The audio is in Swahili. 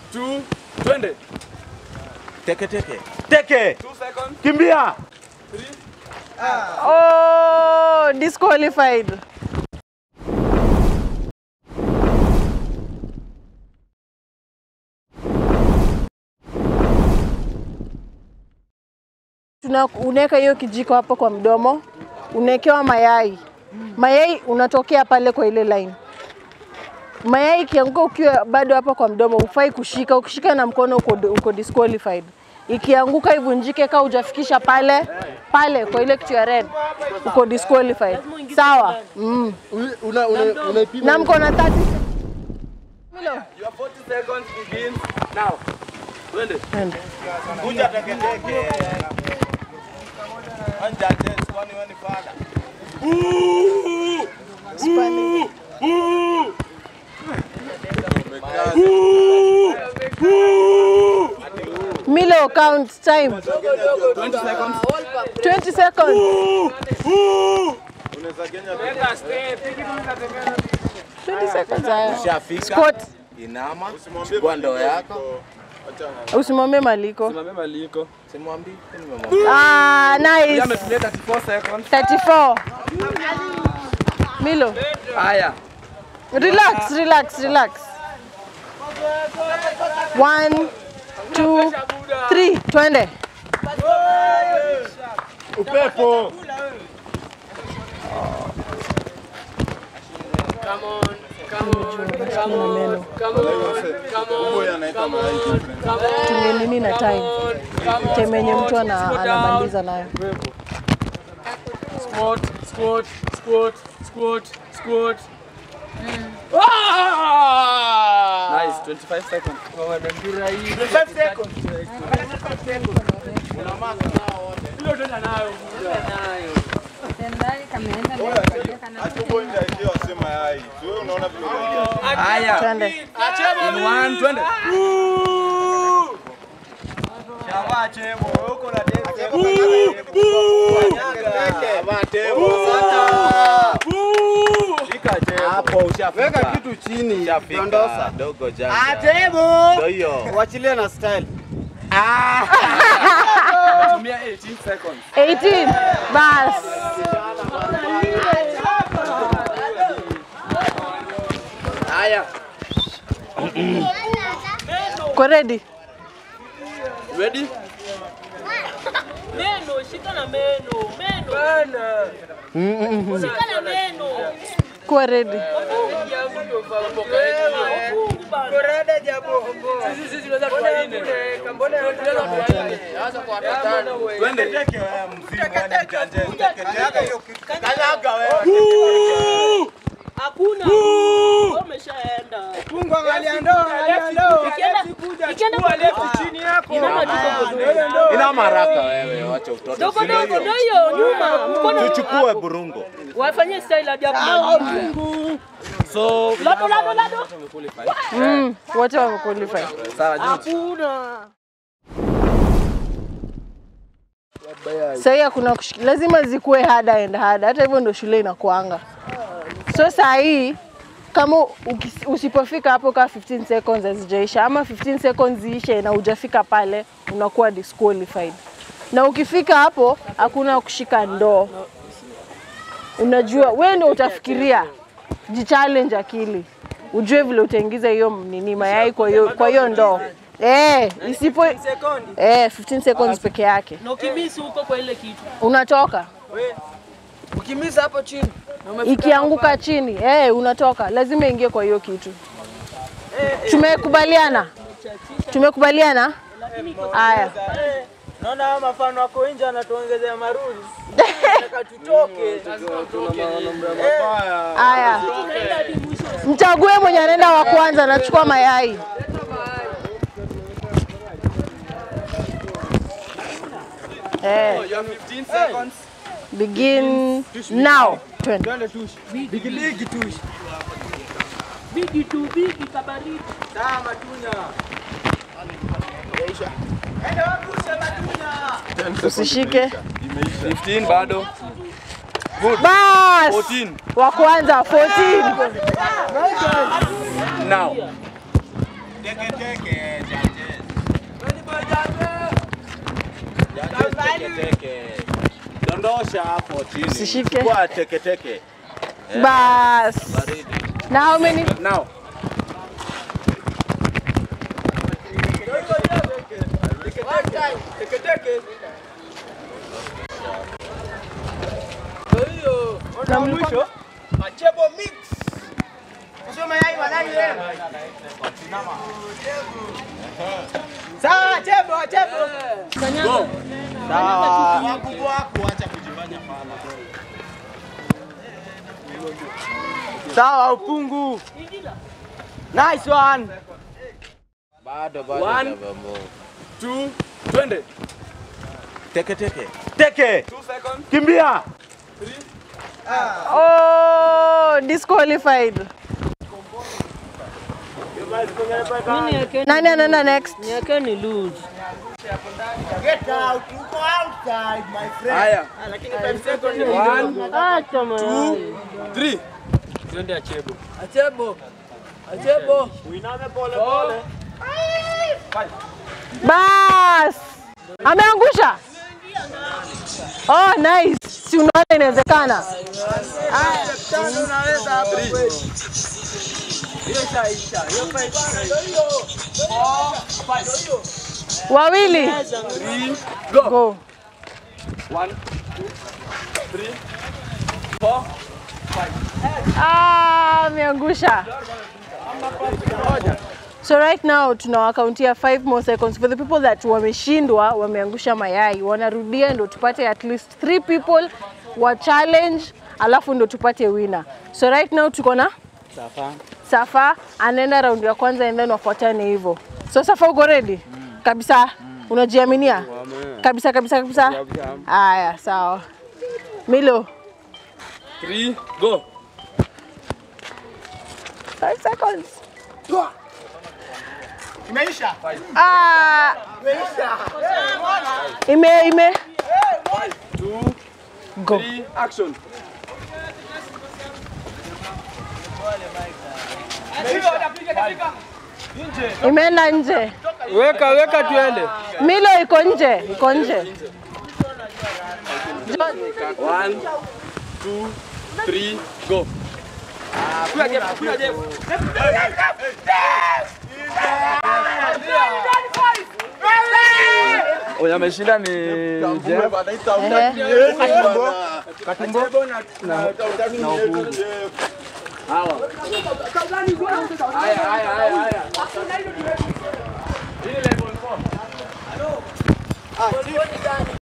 two, twende. Teke teke. Teke. Two seconds. Kimbia. Oh, disqualified. Tuna unaweka hiyo kijiko hapo kwa mdomo, unawekewa mayai. Mayai unatokea pale kwa ile line. Mayai ikianguka ukiwa bado hapa kwa mdomo, hufai kushika. Ukishika na mkono uko, uko disqualified. Ikianguka ivunjike, kama hujafikisha pale pale kwa ile kitu ya red, uko disqualified. Sawa? Mm. Una, una, unaipima Na mko na 30 Milo. Your 40 seconds begins now. Twende. Twende. Kuja teke teke. Anja test kwani wewe ni fada. Spani. Milo count time. 20 seconds. 20 seconds. Unaweza Kenya 20 seconds. haya. Ushafika. Squat. Inama. Chukua ndoo yako. Usimwambie maliko. Simamia maliko. Simwambii. Nimemwambia. Ah, Yeye nice. ametumia 34 seconds. 34. Milo. Haya. Relax, relax, relax. One, two, three. Twende. upepo. Tumie nini na time? Time yenye mtu ana- anamaliza nayo. Squat, squat, squat, squat, squat. Ah! Nice, 25 seconds. 25 seconds. Atubo nje ndio sema yai. Wewe unaona vile unaingia. Haya. Twende. In one, twende. Hapo ushafika. Weka kitu chini. Ushafika. Dondosa. Dogo janja. Atebo. Ndio hiyo. Wachilie na style. Tumia 18 seconds. 18. Bas. Haya. Uko ready? Ready? Meno, shika na meno. Meno. Shika na meno. Kuwa ready. Mungu bana. Twende. Teke wewe mzimu wewe mjanja. Teke teke hiyo kitu. Kanyaga wewe. Hakuna. Wewe umeshaenda. Mungu angalia ndoo, angalia ndoo. Ikienda ikienda kwa left chini yako. Inama tuko Ina maraka wewe, wacha utoto. Dogo Si ndio dogo hiyo? ndio hiyo nyuma. Mkono Tuchukue burungo. wafanyie style hadi hapo. So, Lado lado lado. Mm, wote wako qualify. sawa, George. Hakuna. Sahii hakuna kushik- lazima zikuwe hard and hard. Hata hivyo ndo shule inakuanga. So saa hii kama ukis- usipofika hapo kaa 15 seconds hazijaisha ama 15 seconds ziishe na hujafika pale unakuwa disqualified. Na ukifika hapo hakuna kushika ndoo. Unajua wewe ndio utafikiria, jichallenge akili, ujue vile utaingiza hiyo nini mayai kwa hiyo kwa hiyo ndoo. Eh, isipo eh 15 seconds peke yake Na ukimisi huko kwa ile kitu. unatoka Ukimisa hapo chini ikianguka chini eh, unatoka, lazima ingie kwa hiyo kitu. Tumekubaliana, tumekubaliana. Haya, naona haya mafano wako nje anatuongezea marudi. Nataka tutoke. haya, mchague mwenye anaenda wa kwanza, nachukua mayai. Eh, You have 15 seconds. begin now. Twende. Twende tush. Bigi bigi tush. Bigi tu bigi kabaridi. Sawa matunya. Usishike 15 bado. bas. 14. Wa kwanza 14. Now. Teke teke, judges. Judges, teke teke. Dondosha hapo chini. Usishike. Kwa teke teke. Bas. Baridi. Na how many? Now. Na mwisho? Machebo mix. Sio mayai madai wewe. Sawa, chebo, chebo. Sawa. Wakubwa wako acha kujifanya fala. Sawa, upungu. Nice one. Bado bado. One. Two. Twende. Teke teke. Teke. Two seconds. Kimbia. Oh, disqualified. Nani anaenda next? Niweke ni lose. Haya. One, Acha mayai. three. Twende achebo. Achebo. Achebo. Four. Bas. Ameangusha. Oh, nice. Si unaona inawezekana. Haya, tano unaweza hapo kweli. Hiyo shaisha. Hiyo fight. Wawili. Three. Go. Go. One, two, three, four. Ah, ameangusha. So right now tunawakauntia 5 more seconds for the people that wameshindwa, wameangusha mayai, wanarudia ndo tupate at least 3 people wa challenge, alafu ndo tupate winner. So right now tuko na Safa. Safa anaenda raundi ya kwanza and then wafuatane hivyo. So Safa uko ready? Kabisa. Unajiaminia? Kabisa kabisa kabisa. Haya, sawa. Milo, Three. Go. 5 seconds. Imeisha. Ah, ime ime Two. go. Three. Action. Imeenda nje. Weka, weka tuende. Milo iko nje, iko nje. One, two, three. Go. Oya ameshinda ni Jeff. Ehe. Hawa. Haya haya haya haya. Hii level 4.